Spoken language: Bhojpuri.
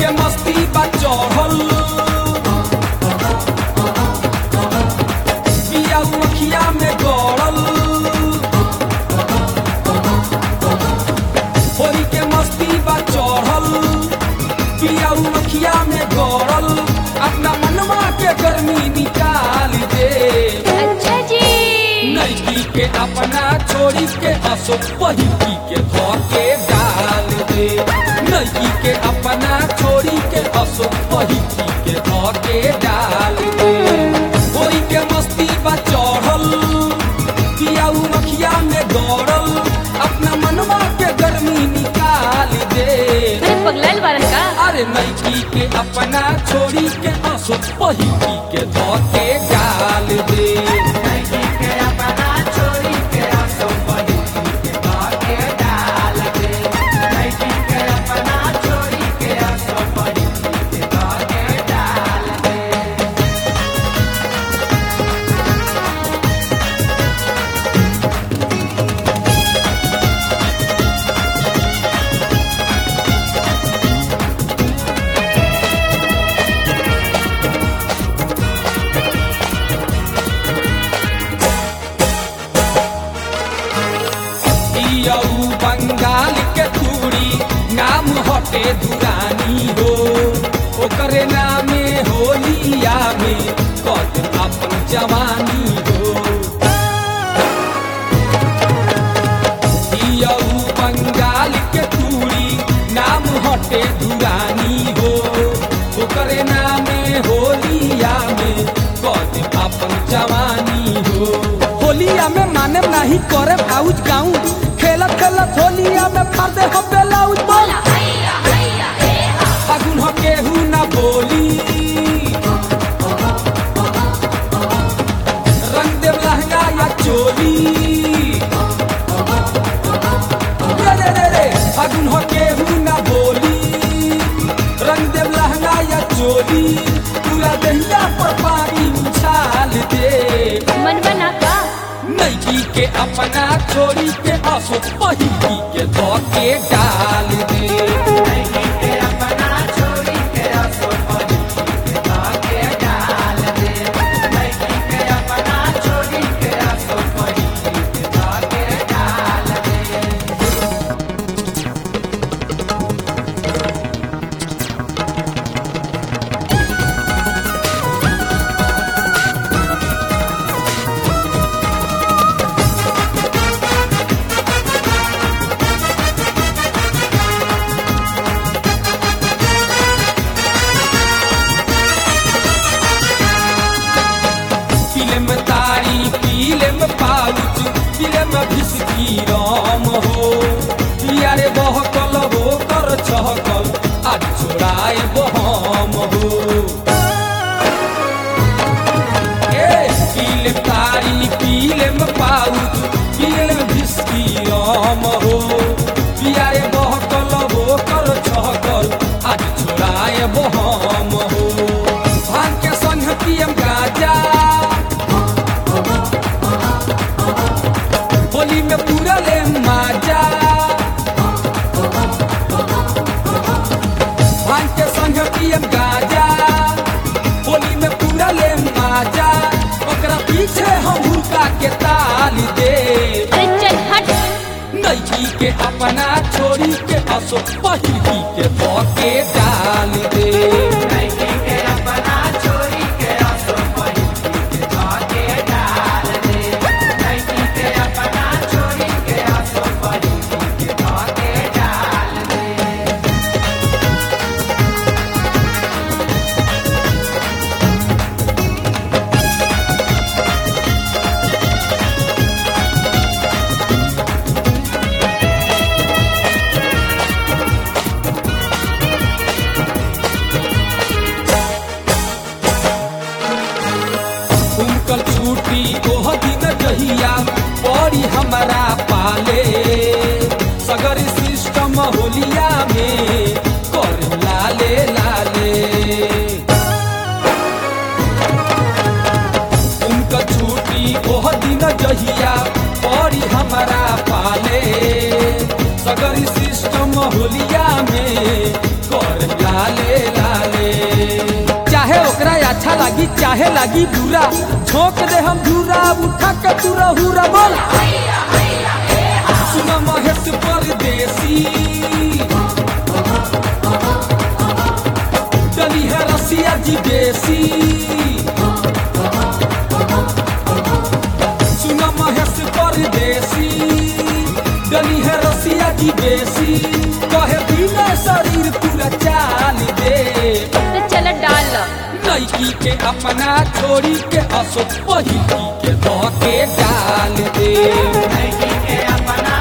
के मस्ती बा चढ़ल पिया मखिया में गड़ल होली के मस्ती बा चढ़ल पिया मखिया में गड़ल अपना मनवा के गर्मी निकाल दे अच्छा जी नैकी के अपना छोड़ी के असो पहिकी के धोके डाल दे नैकी के अपना छोड़ी के असो पहिकी के धोके डाल दे होई के मस्ती बा चढ़ल पियाऊ मखिया में दौड़ल अपना मनवा के गर्मी निकाल दे अरे पगलाइल बारन का अरे नैकी के अपना छोड़ी के असो पहिकी के धोके डाल दे पियऊ बंगाल के तूड़ी नाम हटे दुरानी हो ओकरे नामे होलिया में कद अपन जवानी हो पियऊ बंगाल के तूड़ी नाम हटे दुरानी हो ओकरे नामे होलिया में कद अपन जवानी हो होलिया में माने नहीं करे आउज गाऊं खेलत खेलत होलिया में फाड़ दे हम बेलाउज बोल फागुन हो केहू ना बोली रंग देव लहंगा या चोली रे रे रे रे फागुन हो केहू ना बोली रंग देव लहंगा या चोली पूरा दहिया पर पानी उछाल दे मन बना का नैकी के अपना छोड़ी के असो पहिकी के धोके डाल दे फिल्म तारी फिल्म पाउच फिल्म भिसकी राम हो पियारे बहकल हो कर चहकल आज छोड़ाए बहम हो ए फिल्म तारी फिल्म पाउच फिल्म भिसकी राम हो पियारे बहकल हो कर चहकल आज छोड़ाए बहम हो भांग के संग पियम गाजा होली में पूरा ले माजा भांग के संग पियम गाजा होली में पूरा ले माजा ओकरा पीछे हम हुका के ताल दे अरे चल हट नैकी के अपना छोड़ी के असो पहिकी के धोके डाल दे उनकर छुट्टी ओह दिन जहिया पड़ी हमारा पाले सगर सिस्टम होलिया में कर लाले लाले उनकर छुट्टी ओह दिन जहिया पड़ी हमारा पाले सगर सिस्टम होलिया में कर लाले चाहे लगी बुरा झोंक दे हम धूरा उठा के तू रहूरा बोल सुना महेश परदेसी डली है रसिया जी बेसी सुना महेश परदेसी डली है रसिया जी बेसी कहे बिना शरीर पूरा चाल दे तो चल डाल लड़की के अपना छोड़ी के असो पहिली के धो के डाल दे के अपना